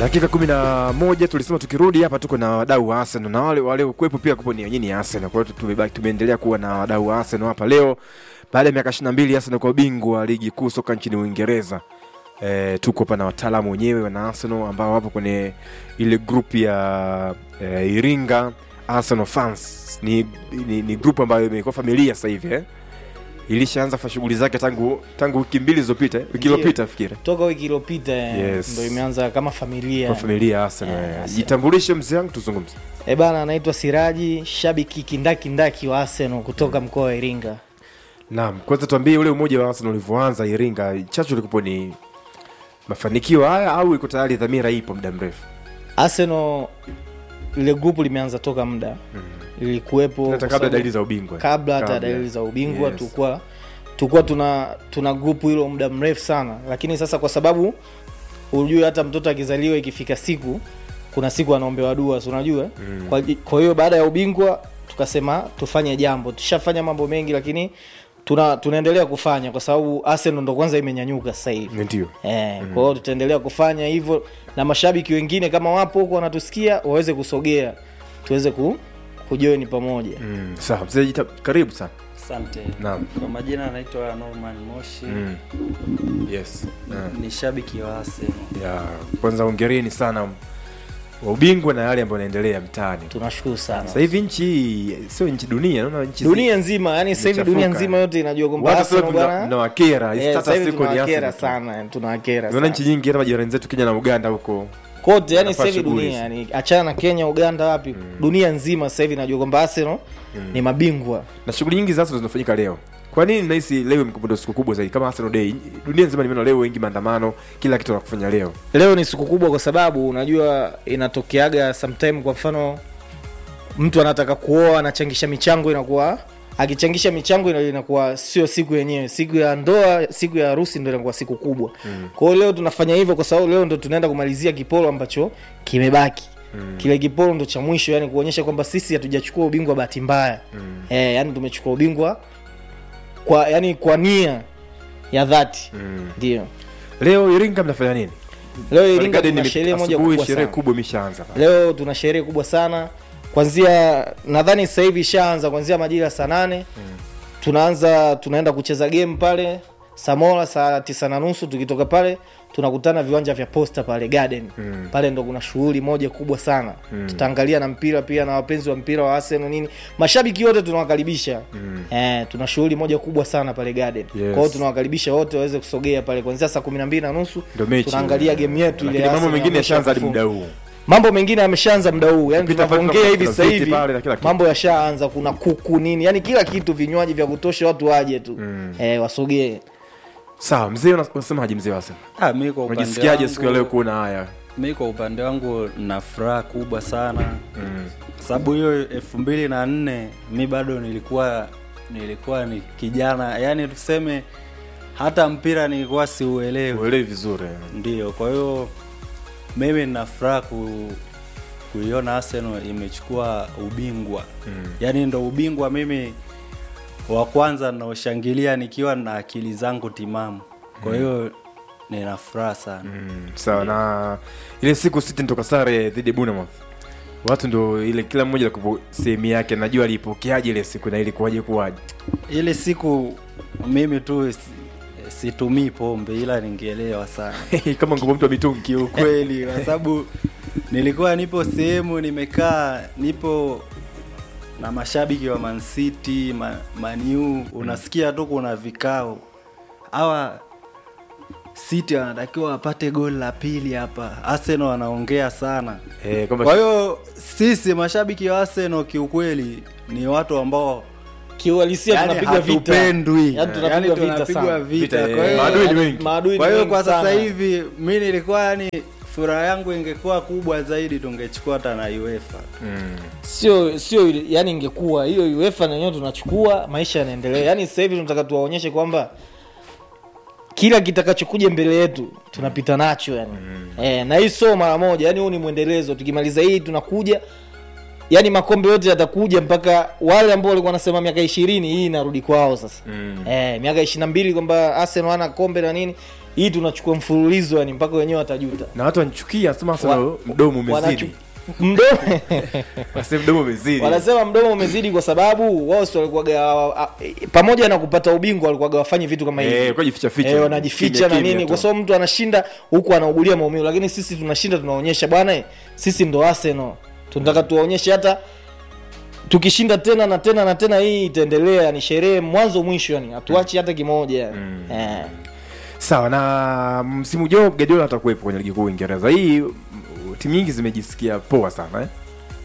dakika kumi na moja tulisema tukirudi hapa tuko na wadau wa Arsenal na wale waliokuwepo pia kupo ni wenyewe ni Arsenal. Kwa hiyo tumebaki tumeendelea kuwa na wadau wa Arsenal hapa leo baada ya miaka 22 Arsenal kwa ubingwa wa ligi kuu soka nchini Uingereza. E, tuko hapa na wataalamu wenyewe wana Arsenal ambao wapo kwenye ile group ya e, Iringa Arsenal fans. Ni, ni, ni group ambayo imekuwa familia sasa hivi eh? Ilishaanza fa shughuli zake tangu tangu wiki mbili zilizopita, eh? wiki Ndiyo. iliyopita fikiri. toka wiki iliyopita eh, Yes. ndo imeanza kama familia Kwa familia ya Arsenal. Eh, eh. Arsenal. Jitambulishe mzee wangu tuzungumze. e bana anaitwa siraji shabiki kindakindaki wa arsenal kutoka mkoa wa iringa Naam, kwanza tuambie ule umoja wa Arsenal ulivyoanza Iringa, chachu ilikuwa ni mafanikio haya au iko tayari dhamira ipo muda mrefu? arsenal ile grupu limeanza toka muda lilikuwepo Hata kwa kabla sababu- dalili za ubingwa. kabla hata Kabla. dalili za ubingwa Yes. tulikuwa tulikuwa tuna tuna grupu hilo muda mrefu sana lakini sasa kwa sababu ujue hata mtoto akizaliwa ikifika siku kuna siku anaombewa dua si unajua Mm. kwa, kwa hiyo baada ya ubingwa tukasema tufanye jambo tushafanya mambo mengi lakini tuna tunaendelea kufanya kwa sababu arsenal ndo kwanza imenyanyuka sasa hivi Ndio. Eh, kwa hiyo tutaendelea kufanya hivyo na mashabiki wengine kama wapo huko wanatusikia waweze kusogea tuweze ku, kujoini pamoja Mm, sawa, mzee jita, karibu sana. Asante. Naam. Kwa majina anaitwa Norman Moshi. Mm. Yes. Mm. Ni shabiki wa Arsenal. Ya, kwanza hongereni sana wa ubingwa na yale ambayo yanaendelea mtaani. tunashukuru sana Sasa hivi nchi hii, sio nchi dunia, naona nchi zi- dunia nzima yani sasa hivi dunia Imechafuka. nzima yote inajua kwamba watu sasa Arsenal hivi mna- bwana mnawakera, eh, status sasa hivi iko ni tunawakera Arsenal. tu. sana tunawakera Naona sana nchi nyingi hata majirani zetu Kenya na Uganda huko kote yani wanafanya sasa hivi shughuli dunia hizi. yani achana na Kenya Uganda wapi dunia nzima sasa hivi inajua kwamba Arsenal ni mabingwa na shughuli nyingi za Arsenal zinafanyika leo. Kwa nini nahisi leo imekuwa ndio siku kubwa zaidi kama Arsenal Day? Dunia nzima nimeona leo wengi maandamano, kila kitu wanakufanya leo. leo ni siku kubwa kwa sababu unajua inatokeaga sometime kwa mfano mtu anataka kuoa anachangisha michango inakuwa akichangisha michango ina- inakuwa sio siku yenyewe siku ya ndoa siku ya harusi ndo inakuwa siku kubwa mm. kwa hiyo leo tunafanya hivyo kwa sababu leo ndo tunaenda kumalizia kipolo ambacho kimebaki mm. kile kipolo ndo cha mwisho yani kuonyesha kwamba sisi hatujachukua ubingwa bahati mbaya mm. e, yani tumechukua ubingwa kwa yani kwa nia ya dhati Mm. ndio Leo Iringa mnafanya nini? leo iringa Garden tuna ime- sherehe moja asubuhi kubwa sherehe sana kubwa imeshaanza pale. leo tuna sherehe kubwa sana kwanzia nadhani sasa hivi ishaanza kwanzia majira ya saa nane tunaanza tunaenda kucheza game pale samora saa tisa na nusu tukitoka pale tunakutana viwanja vya posta pale garden Mm. pale ndo kuna shughuli moja kubwa sana tutaangalia na mpira pia na wapenzi wa mpira wa arsenal nini mashabiki wote tunawakaribisha eh, tuna shughuli moja kubwa sana pale garden Yes. kwa hiyo tunawakaribisha wote waweze kusogea pale kwanzia saa kumi na mbili na nusu Ndio mechi. tunaangalia game yetu ile Lakini mambo Arsenal mengine ya mwisho yashaanza hadi kufunga. muda huu. mambo mengine yameshaanza muda huu yani Pita pale tunavyoongea kuna- hivi kuna sasa viti hivi pale na kila kitu. mambo yashaanza kuna kuku nini yani kila kitu vinywaji vya kutosha watu waje tu eh, wasogee Sawa, mzee una- unasemaje mzee wasa? Ah, mimi kwa upande Unajisikiaje wangu- siku ya leo kuona haya? Mimi kwa upande wangu na furaha kubwa sana. Sababu hiyo elfu mbili na nne mi bado nilikuwa nilikuwa ni kijana, yani tuseme hata mpira nilikuwa siuelewi. Uelewi vizuri. Ndio, kwa hiyo mimi nina furaha ku, kuiona Arsenal imechukua ubingwa mm. Yaani ndo ubingwa mimi wa kwanza naoshangilia nikiwa na akili zangu timamu. Kwa hiyo nina furaha sana Mm, sawa na ile siku City nitoka sare dhidi ya Bournemouth. Watu ndo ile kila mmoja alikuwa sehemu yake, najua alipokeaje ile siku na ilikuwaje kuwaje. ile siku mimi tu si- situmii pombe ila ningeelewa sana Kama ngoma mtu wa mitungi. kiukweli kwa sababu nilikuwa nipo sehemu nimekaa nipo na mashabiki wa Man City ma, Maniu unasikia tu kuna vikao hawa City wanatakiwa wapate goli la pili hapa Arsenal wanaongea sana Eh, kwamba kwa hiyo sisi mashabiki wa Arsenal kiukweli ni watu ambao kiuhalisia yani tunapigwa vita hatupendwi Yaani tunapigwa yani vita tunapigwa sana. vita Vita, kwa eh, hiyo maadui ni wengi. maadui kwa ni hiyo wengi kwa sasa sana. hivi mi nilikuwa yani furaha yangu ingekuwa kubwa zaidi tungechukua hata na UEFA mm, sio sio yani ingekuwa hiyo UEFA na yenyewe tunachukua maisha yanaendelea yani sasa hivi tunataka tuwaonyeshe kwamba kila kitakachokuja mbele yetu tunapita nacho yani mm. e, na hii sio mara moja yani huu ni mwendelezo tukimaliza hii tunakuja yani makombe yote yatakuja mpaka wale ambao walikuwa wanasema miaka ishirini hii inarudi kwao sasa Mm. eh, miaka ishirini na mbili kwamba Arsenal hana kombe na nini hii tunachukua mfululizo yani mpaka wenyewe watajuta na watu wanachukia sema Arsenal mdomo Wanachu- umezidi mdomo Wasema mdomo umezidi wanasema mdomo umezidi kwa sababu wao si walikuwaga pamoja na kupata ubingwa walikuwaga wafanye vitu kama hivi eh kwa jificha ficha Eh, wanajificha Kimya, na kimya nini tu. kwa sababu mtu anashinda huku anaugulia maumivu lakini sisi tunashinda tunaonyesha bwana eh, sisi ndo Arsenal tunataka tuwaonyeshe hata tukishinda tena na tena na tena hii itaendelea ni sherehe mwanzo mwisho yani hatuachi hata kimoja yani. Mm. eh. sawa na msimu ujao Guardiola atakuwepo kwenye ligi kuu Uingereza hii m- timu nyingi zimejisikia poa sana eh?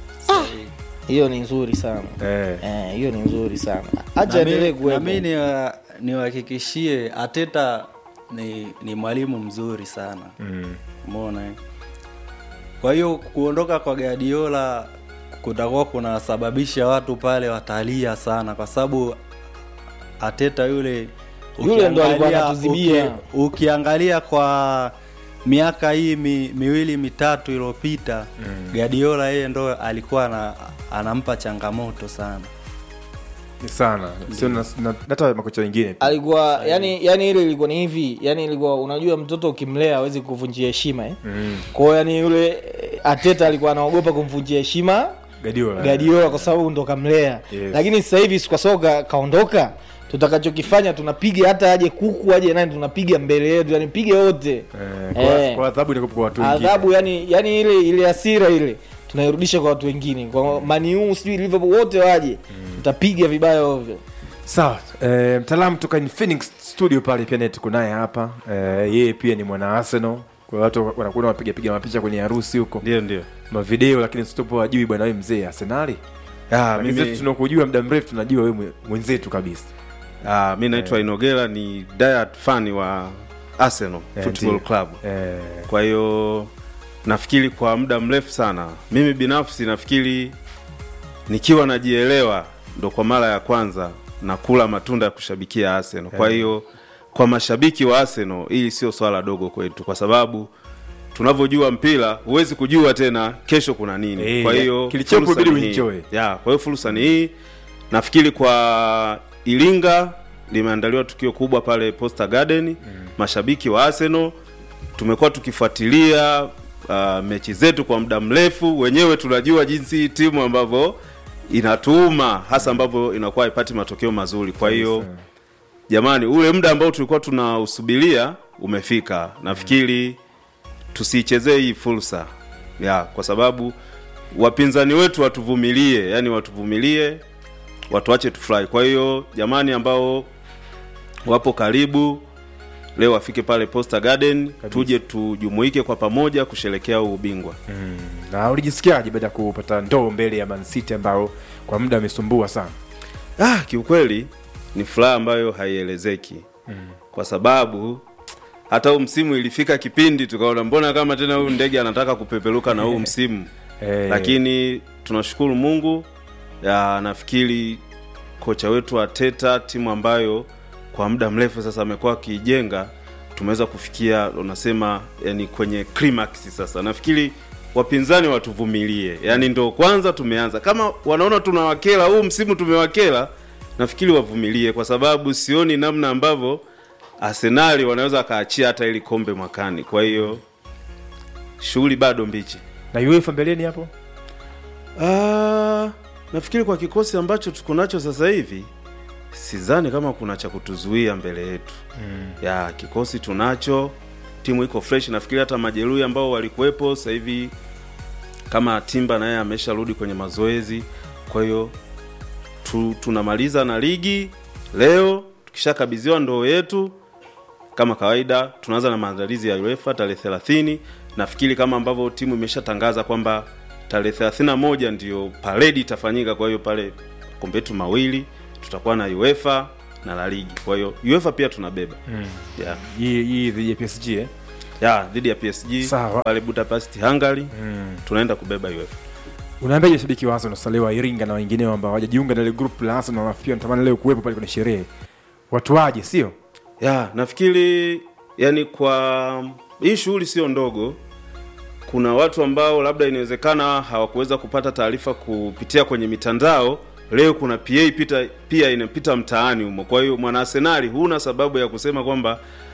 hiyo ni nzuri sana Eh. Eh, hiyo ni nzuri sana acha Na mi- endelee na kuwepo mi niwa- niwahakikishie Ateta ni, ni mwalimu mzuri sana Mm. umeona eh? kwa hiyo kuondoka kwa Guardiola kutakuwa kunasababisha watu pale watalia sana kwa sababu Ateta yule Yule ndo alikuwa ukiangalia- anatuzibia. uki- ukiangalia kwa miaka hii mi, miwili mitatu iliyopita mm. Guardiola yeye ndo alikuwa ana, anampa changamoto sana Ni sana sio na na- hata makocha wengine pia. alikuwa yani yani ile ilikuwa ni hivi yani ilikuwa unajua mtoto ukimlea hawezi kuvunjia heshima eh? Mm. kwa hiyo yani yule eh, Ateta alikuwa anaogopa kumvunjia heshima Guardiola Guardiola kwa sababu ndo kamlea Yes. lakini sasa hivi kwa sababu ka- kaondoka tutakachokifanya tunapiga hata aje kuku aje nani tunapiga mbele yetu yani pige wote Eh, kwa Eh. kwa adhabu inakuwa kwa watu wengine adhabu yani yani ile ile hasira ile tunairudisha kwa watu wengine kwa maniu sijui Liverpool wote waje tutapiga vibaya ovyo sawa eh, mtaalamu toka Infinix studio pale pia naye tuko naye hapa eh, yeye pia ni mwana Arsenal kwa watu wanakuwa wapiga piga mapicha kwenye harusi huko ndio ndio mavideo lakini sitopo wajui bwana wewe mzee Arsenali Ah, Lakini mimi, sisi tunakujua muda mrefu tunajua wewe mwe- mwenzetu kabisa ah, mi naitwa Inogera ni diet fan wa Arsenal Eh, Football ndio. Club. eh, Kwa hiyo nafikiri kwa muda mrefu sana, mimi binafsi nafikiri nikiwa najielewa ndo kwa mara ya kwanza nakula matunda ya kushabikia Arsenal. Kwa hiyo kwa mashabiki wa Arsenal hili sio swala dogo kwetu, kwa sababu tunavyojua mpira huwezi kujua tena kesho kuna nini. Eh, kwa hiyo kilichopo fursa ibidi ni hii. uenjoy. Ya, kwa hiyo fursa ni hii. Nafikiri kwa Iringa limeandaliwa tukio kubwa pale Posta Garden. Mashabiki wa Arsenal tumekuwa tukifuatilia uh, mechi zetu kwa muda mrefu. Wenyewe tunajua jinsi hii timu ambavyo inatuuma hasa ambavyo inakuwa haipati matokeo mazuri. Kwa hiyo jamani, ule muda ambao tulikuwa tunausubiria umefika. Nafikiri tusiichezee hii fursa ya, kwa sababu wapinzani wetu watuvumilie, yani watuvumilie, watuache tufurahi. Kwa hiyo jamani, ambao wapo karibu leo wafike pale Posta Garden, tuje tujumuike kwa pamoja kusherekea huu ubingwa. na ulijisikiaje baada ya kupata ndoo mbele ya Man City ambao kwa muda amesumbua sana Ah, kiukweli ni furaha ambayo haielezeki kwa sababu hata huu msimu ilifika kipindi tukaona mbona kama tena huyu ndege anataka kupeperuka na huu msimu Eh, lakini tunashukuru Mungu ya nafikiri kocha wetu Ateta, timu ambayo kwa muda mrefu sasa amekuwa akiijenga, tumeweza kufikia unasema, yani kwenye climax sasa. Nafikiri wapinzani watuvumilie, yani ndo kwanza tumeanza, kama wanaona tunawakela huu msimu tumewakela, nafikiri wavumilie, kwa sababu sioni namna ambavyo Arsenali wanaweza akaachia hata ili kombe mwakani. Kwa hiyo shughuli bado mbichi. na UEFA mbeleni hapo Ah, nafikiri kwa kikosi ambacho tuko nacho sasa hivi sidhani kama kuna cha kutuzuia mbele yetu mm. ya kikosi tunacho timu iko fresh nafikiri hata majeruhi ambao walikuwepo sasa hivi kama timba naye amesharudi kwenye mazoezi kwa hiyo tu, tunamaliza na ligi leo tukishakabidhiwa ndoo yetu kama kawaida tunaanza na maandalizi ya UEFA tarehe 30 nafikiri kama ambavyo timu imeshatangaza kwamba tarehe 31 ndio paredi itafanyika kwa hiyo pale kombe yetu mawili tutakuwa na UEFA na la ligi kwa hiyo UEFA pia tunabeba mm. yeah. hii hii dhidi ya PSG eh? yeah, dhidi ya PSG Sawa. pale Budapest Hungary mm. tunaenda kubeba UEFA unaambia shabiki wa Arsenal sasa leo wa Iringa na wengineo ambao hawajajiunga na ile group la Arsenal na pia natamani leo kuwepo pale kwenye sherehe watu waje sio ya nafikiri yani kwa hii shughuli sio ndogo kuna watu ambao labda inawezekana hawakuweza kupata taarifa kupitia kwenye mitandao leo kuna pa pita, pia inapita mtaani humo kwa hiyo mwana arsenali huna sababu ya kusema kwamba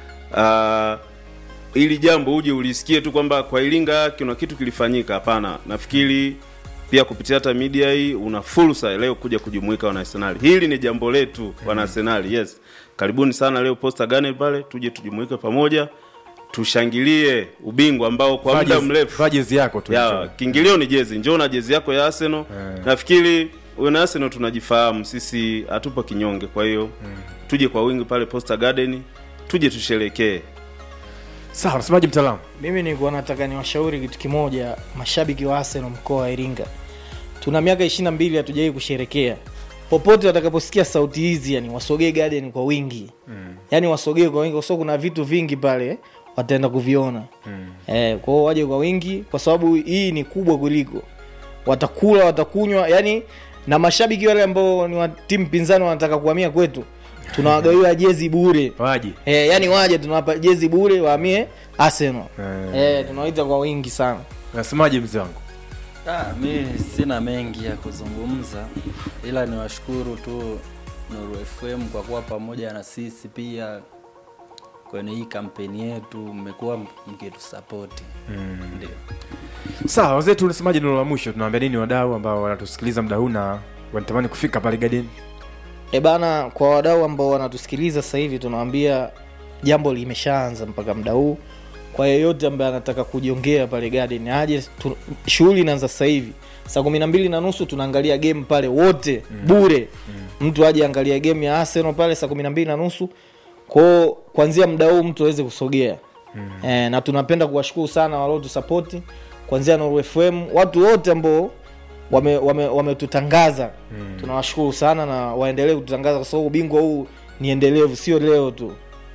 uh, ili jambo uje ulisikie tu kwamba kwa iringa kuna kitu kilifanyika hapana nafikiri pia kupitia hata media hii una fursa leo kuja kujumuika wana arsenali hili ni jambo letu wana arsenali yes karibuni sana leo posta gane pale tuje tujumuike pamoja tushangilie ubingwa ambao kwa muda mrefu vaa jezi yako tu ya kiingilio ni jezi njoo na jezi yako ya arsenal nafikiri wana arsenal tunajifahamu sisi hatupo kinyonge kwa hiyo tuje kwa wingi pale posta garden tuje tusherekee sawa unasemaje mtaalamu mimi nilikuwa nataka niwashauri kitu kimoja mashabiki wa arsenal mkoa wa iringa tuna miaka ishiri na mbili hatujawai kusherekea popote watakaposikia sauti hizi yani wasogee garden kwa wingi mm. yani wasogee kwa wingi kwa sababu kuna vitu vingi pale wataenda kuviona mm. eh, kwao waje kwa wingi kwa sababu hii ni kubwa kuliko watakula watakunywa yani na mashabiki wale ambao ni wa timu pinzani wanataka kuhamia kwetu tunawagawia jezi bure waje Eh, yani waje tunawapa jezi bure wahamie Arsenal. Eh. Eh, tunawaita kwa wingi sana. unasemaje mzee wangu Ah, mi sina mengi ya kuzungumza ila niwashukuru tu Nuru FM kwa kuwa pamoja na sisi pia kwenye hii kampeni yetu mmekuwa mkitusapoti mm. ndio sawa wazetu unasemaje neno la mwisho tunaambia nini wadau ambao wanatusikiliza muda huu na wanatamani kufika pale garden E bana, kwa wadau ambao wanatusikiliza sasa hivi tunawaambia jambo limeshaanza mpaka muda huu. Kwa yeyote ambaye anataka kujiongea pale garden aje, tu- shughuli inaanza sasa hivi saa kumi na mbili na nusu tunaangalia game pale wote bure. Mtu aje angalia game ya Arsenal pale saa kumi na mbili na nusu kwao, kuanzia muda huu mtu aweze kusogea eh, na tunapenda kuwashukuru sana waliotusapoti kuanzia Nuru FM, watu wote ambao wametutangaza wame, wametutangaza. tunawashukuru sana na waendelee kututangaza kwa sababu ubingwa huu ni endelevu sio leo tu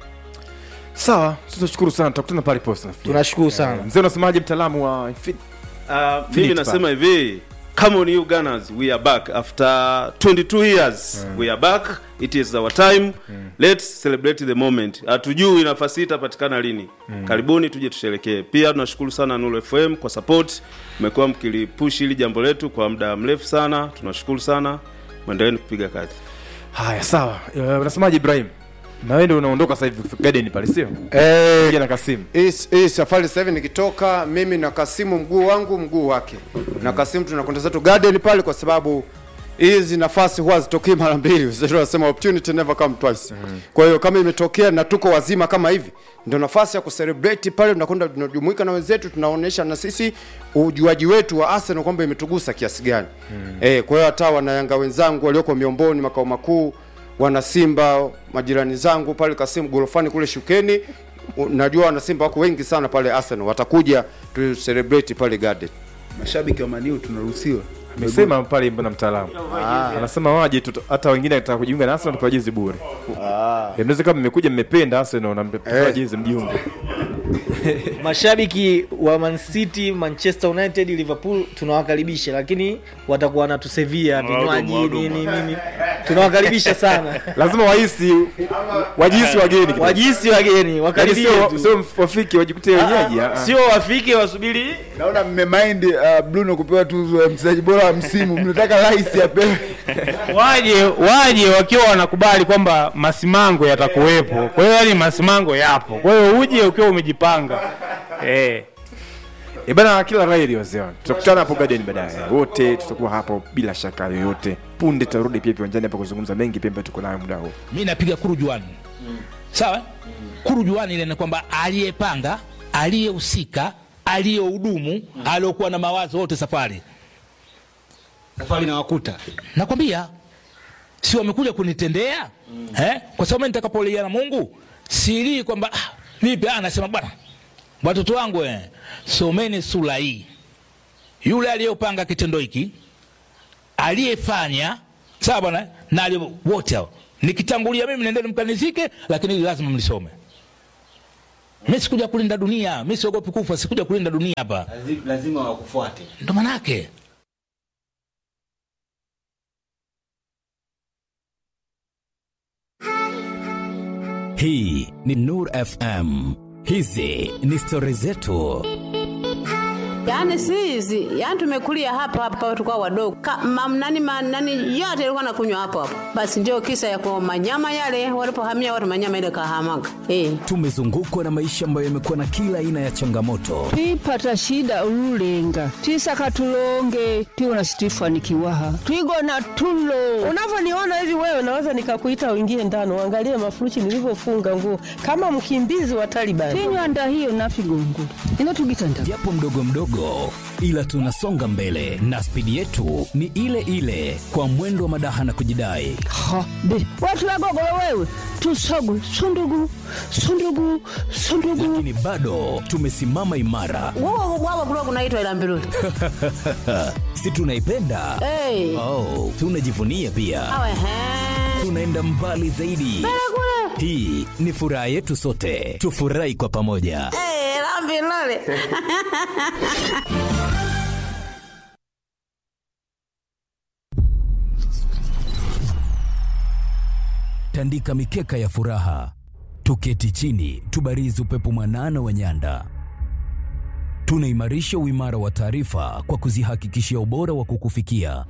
sawa tunashukuru sana tutakutana pale posta nafikiri. tunashukuru sana Eh, mzee unasemaje mtaalamu wa Infinity? Uh, Philip mimi nasema hivi come on you gunners we are back after 22 years we are back it is our time let's celebrate the moment hatujui nafasi hii itapatikana lini karibuni tuje tusherekee pia tunashukuru sana Nuru FM kwa support mmekuwa mkilipush hili jambo letu kwa muda mrefu sana tunashukuru sana mwendeleeni kupiga kazi haya sawa Eh, unasemaje ibrahim na wewe ndio unaondoka sasa hivi garden pale sio Eh, Piga na kasimu hii hii safari sasa hivi nikitoka mimi na Kasimu mguu wangu mguu wake na Kasimu tunakwenda zetu garden pale kwa sababu hizi nafasi huwa zitokei mara mbili Sasa tunasema opportunity never come twice kwa hiyo kama imetokea na tuko wazima kama hivi ndio nafasi ya kucelebrate pale tunakwenda tunajumuika na wenzetu tunaonyesha na sisi ujuaji wetu wa Arsenal kwamba imetugusa kiasi gani eh kwa hiyo hata wanayanga wenzangu walioko miomboni makao makuu wana Simba majirani zangu pale Kasimu gorofani kule Shukeni U- najua wana Simba wako wengi sana pale Arsenal watakuja tu celebrate pale garden mashabiki wa maniu tunaruhusiwa amesema pale mbona mtaalamu anasema waje tu hata wengine ataka kujiunga na Arsenal tupewa jezi bure Eh, mnaweza kama mmekuja mmependa Arsenal na mpewa Eh. jezi mjiunge mashabiki wa Man City, Manchester United, Liverpool tunawakaribisha, lakini watakuwa wanatusevia vinywaji nini nini, tunawakaribisha sana lazima wahisi wajihisi wageni kidogo. wajisi wageni Yaani wakaribie sio tu. sio wafike wajikute wenyeji ah, ah. sio wafike wasubiri naona mmemind uh, bruno kupewa tuzo ya mchezaji bora wa msimu mnataka rais apewe waje waje wakiwa wanakubali kwamba masimango yatakuwepo kwa hiyo yani masimango yapo kwa hiyo uje ukiwa umejipanga eh. Eh bana, kila raheri wazee wangu, tutakutana hapo garden baadaye, wote tutakuwa hapo bila shaka yoyote. Punde tutarudi pia viwanjani hapa kuzungumza mengi pia ambayo tuko nayo muda huu. mi napiga kurujuani sawa kurujuani ile ni kwamba aliyepanga aliyehusika aliyehudumu aliyokuwa na mawazo wote safari safari na wakuta nakwambia si wamekuja kunitendea eh? kwa sababu mimi nitakapolia na mungu silii kwamba ah, vipi ah, nasema bwana watoto wangu eh, someni sura hii yule aliyopanga kitendo hiki aliyefanya sawa bwana na aliye- wote hao nikitangulia mimi nendeni mkanizike lakini hili lazima mlisome mi sikuja kulinda dunia mi siogopi kufa sikuja kulinda dunia hapa lazima wakufuate ndo manake Hii ni Nur FM. Hizi ni stori zetu. Yaani si hizi, yaani tumekulia hapa hapa tukao wadogo. Ka, mam, nani, ma, nani yote ilikuwa nakunywa hapo hapo. Basi ndio kisa ya kwa manyama yale walipohamia watu manyama ile kahamaga. Eh. tumezungukwa na maisha ambayo yamekuwa na kila aina ya changamoto twipata shida ululenga twisaka tulonge tiwona situifanikiwaha twigona tulo unavyoniona hivi wewe naweza nikakuita uingie ndani uangalie mafuruchi nilivyofunga nguo kama mkimbizi wa Taliban. tinywanda hiyo nafigongo inotugitanda japo mdogo mdogo ila tunasonga mbele na spidi yetu ni ile ile kwa mwendo wa madaha na kujidai ha be watulagogolo wewe tusogu sundugu sundugu sundugu lakini bado tumesimama imara Wao wao kulikuwa kunaitwa ila mbiruli. si tunaipenda Eh. oh, tunajivunia pia Awe he. tunaenda mbali zaidi hii ni furaha yetu sote tufurahi kwa pamoja Eh, la mbiruli. tandika mikeka ya furaha, tuketi chini, tubarizi upepo mwanana wa nyanda. Tunaimarisha uimara wa taarifa kwa kuzihakikishia ubora wa kukufikia.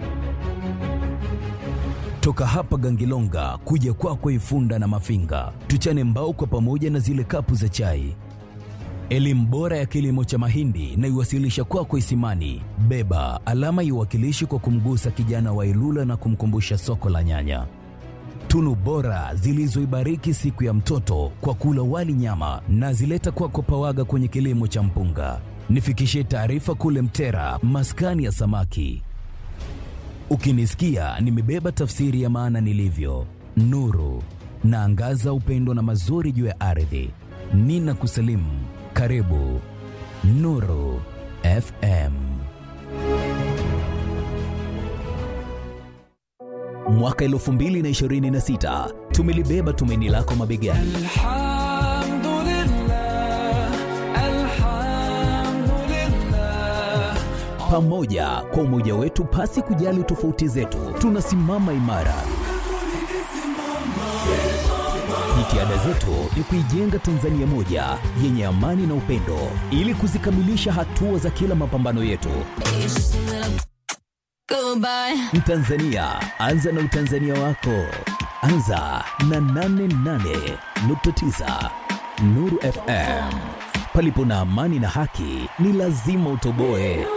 Toka hapa Gangilonga kuja kwako Ifunda na Mafinga, tuchane mbao kwa pamoja na zile kapu za chai. Elimu bora ya kilimo cha mahindi na iwasilisha kwako Isimani. Beba alama iwakilishi kwa kumgusa kijana wa Ilula na kumkumbusha soko la nyanya tunu bora zilizoibariki siku ya mtoto kwa kula wali nyama na zileta kwako pawaga kwenye kilimo cha mpunga. Nifikishie taarifa kule Mtera, maskani ya samaki. Ukinisikia nimebeba tafsiri ya maana nilivyo, nuru naangaza upendo na mazuri juu ya ardhi. Nina kusalimu, karibu Nuru FM. Mwaka 2026 tumelibeba tumaini lako mabegani. Pamoja kwa umoja wetu, pasi kujali tofauti zetu, tunasimama imara. Jitihada zetu ni kuijenga Tanzania moja yenye amani na upendo, ili kuzikamilisha hatua za kila mapambano yetu. Mtanzania, anza na utanzania wako. Anza na 88.9 Nuru FM. Palipo na amani na haki, ni lazima utoboe.